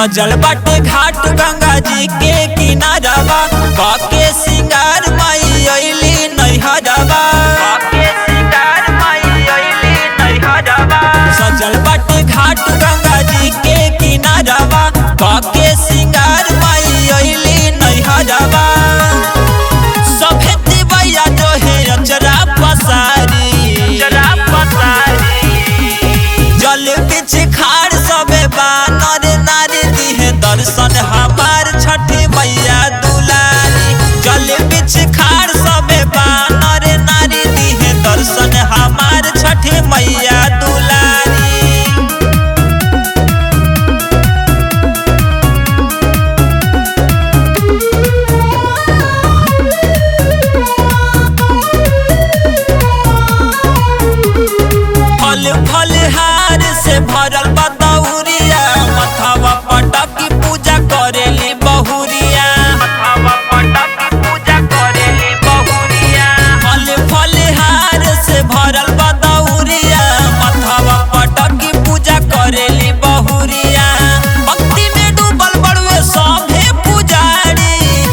सजल बाटे घाट गंगा जी के किनारवा बाके सिंगार माई अइली नैहरवा सजल बाटे घाट गंगा जी के किनारवा बाके सिंगार माई अइली नैहरवा सभे दिवैया जो है अचरा पसारी जल बिछ खाड़ सबे बानर नारी दिहे दर्शन हमार छठी मैया दुलारी जल बिछ खाड़ सबे बानर नारी दिहे दर्शन हमार छठी मैया दुलारी फल फल हार से भरल बा दौरिया मथवा पटकी पूजा करेली बहुरिया फल फल हार से भरल बा दौरिया मथवा पटकी पूजा करेली बहुरिया भक्ति में डूबल बड़ुए सभे पुजारी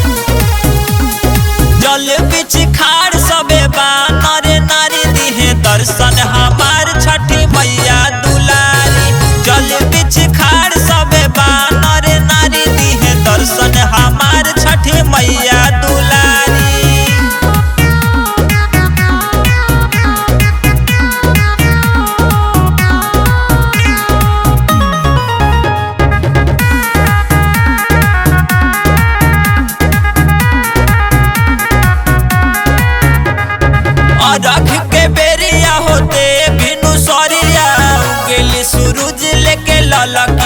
जल बिछ खाड़ सबे बानर नारी दिहे दर्शन हमार छठी मैया दुलारी जल बिछ खाड़ सबे बानर नारी दिहे दर्शन हमार छठी मैया दुलारी अरख के बेरिया होते बिनु सरिया उगेली सूरज लेके ललक